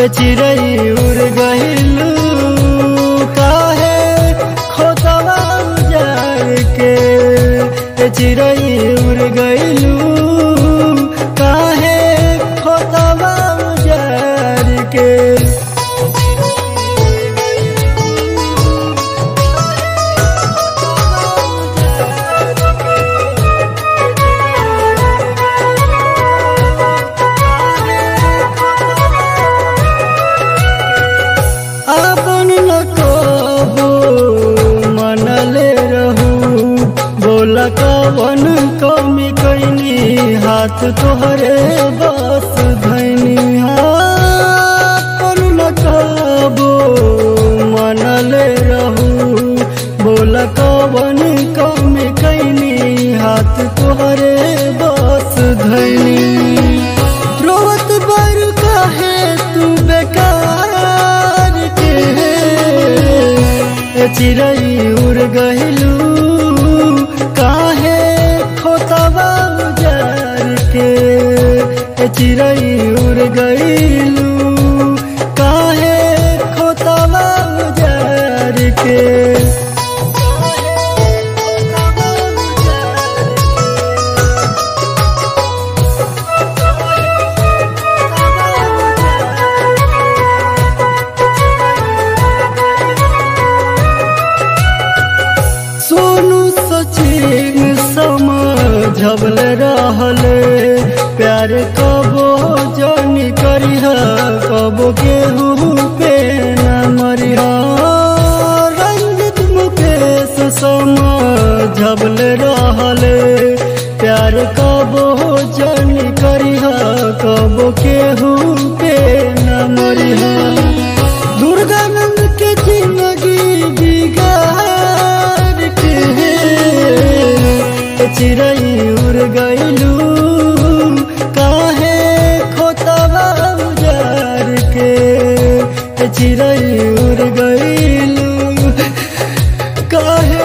चिड़ै उड़ गइलू काहे खोतवा उजार के चिड़ै उड़ गइलू काहे खोतवा उजार के अपन न कबो मनले रहू बोला कवन कमी कैनी हाथ तोहरे बस धैनी अपन न कबो मनले रहू बोला कवन कमी कैनी हाथ तोहरे बस धैनी रोवत बर काहे तू बेकार के ए चिड़ै उड़ गइलू काहे खोतवा उजार के ए चिड़ै उड़ गइलू काहे खोतवा उजार के सोनू सचिन समझबल रहले प्यार कबो जनी करिह कबो केहू पे न मरिह रंजित मुकेश समझबल रहले प्यार कबो जनी करिह कबो केहू पे न मरिह दुर्गानंद के जिंदगी बिगाड़ के चिड़ै उड़ गइलू काहे खोतवा उजार के चिड़ै उड़ गइलू काहे